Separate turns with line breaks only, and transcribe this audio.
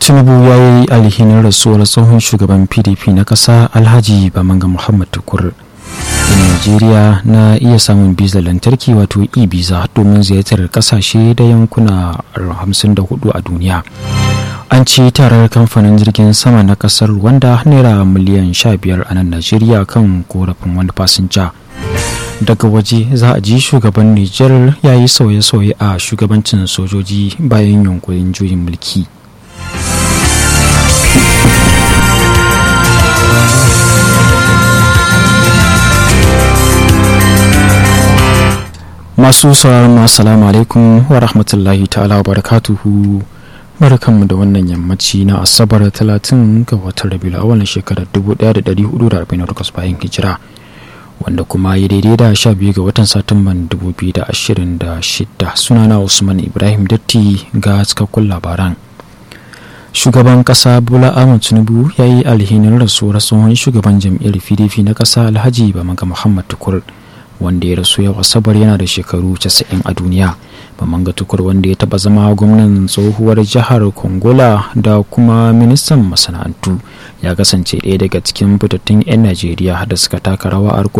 tinubu ya yi alhinin rasuwar tsohon shugaban pdp na ƙasa alhaji bamanga muhammad tukur Najeriya na iya samun bizar lantarki wato e-biza domin ziyartar kasashe da yankuna 54 a duniya. An ci tarar kamfanin jirgin sama na kasar wanda naira miliyan 15 a nan Najeriya kan korafin wani fasinja. Daga waje za a ji shugaban Nijar ya yi sauye-sauye a shugabancin sojoji bayan yunkurin juyin mulki. masu sauraron mu assalamu alaikum wa rahmatullahi ta'ala wa barakatuhu barkanmu da wannan yammaci na asabar 30 ga watan rabiul awal shekarar 1448 bayan hijira wanda kuma ya daidai da 12 ga watan satumban 2026 sunana usman ibrahim datti ga cikakkun labaran shugaban kasa bola ahmed tinubu ya yi alhinin rasuwar tsohon shugaban jam'iyyar pdp na kasa alhaji bamaga muhammad tukur wanda ya rasu yau asabar yana da shekaru 90 a duniya bamanga tukur wanda ya taba zama gwamnan tsohuwar jihar kongola da kuma ministan masana'antu ya kasance ɗaya daga cikin fitattun 'yan najeriya da suka taka rawa a